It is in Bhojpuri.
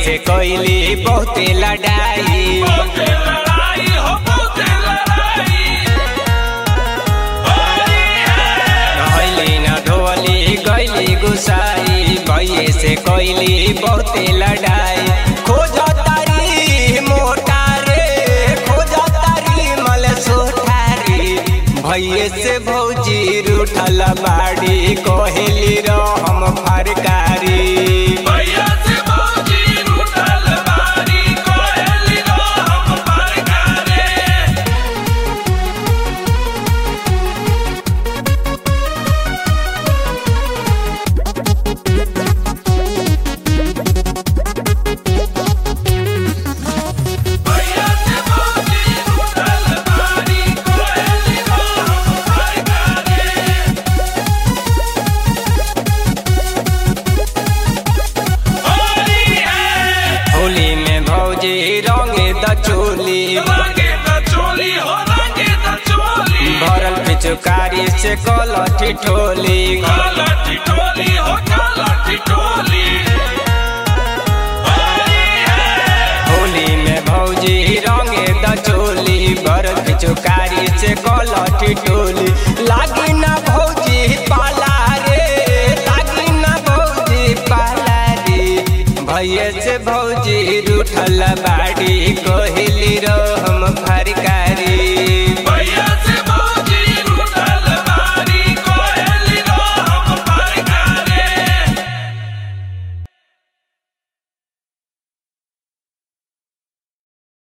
से कोइली बहुते लड़ाई बहुते लड़ाई हो बहुते लड़ाई होली है रहली न धोली गैली गुसाई भैये से कोइली बहुते लड़ाई खोज तारी मोटा रे खोज तारी मल सोठारी भैये से भौजी रूठल बाड़ी कोहेली रहम फरकारी भैया से भौजी रूठल बारी कोयली रो हम परकारे भैया से भौजी रूठल बारी कोयली रो हम परकारे होली है होली में भौजी रंगे द चोली रंगे त चोली हो रंगे त चोली भरल पिचुकारी से कलठी ठोली काला टिटोली हो काला टिटोली होली है होली में भौजी रंगे द चोली भरल पिचुकारी से कलठी ठोली लागी ना भौजी पाला रे लागी ना भौजी पाला रे भैया से भौजी रूठल बा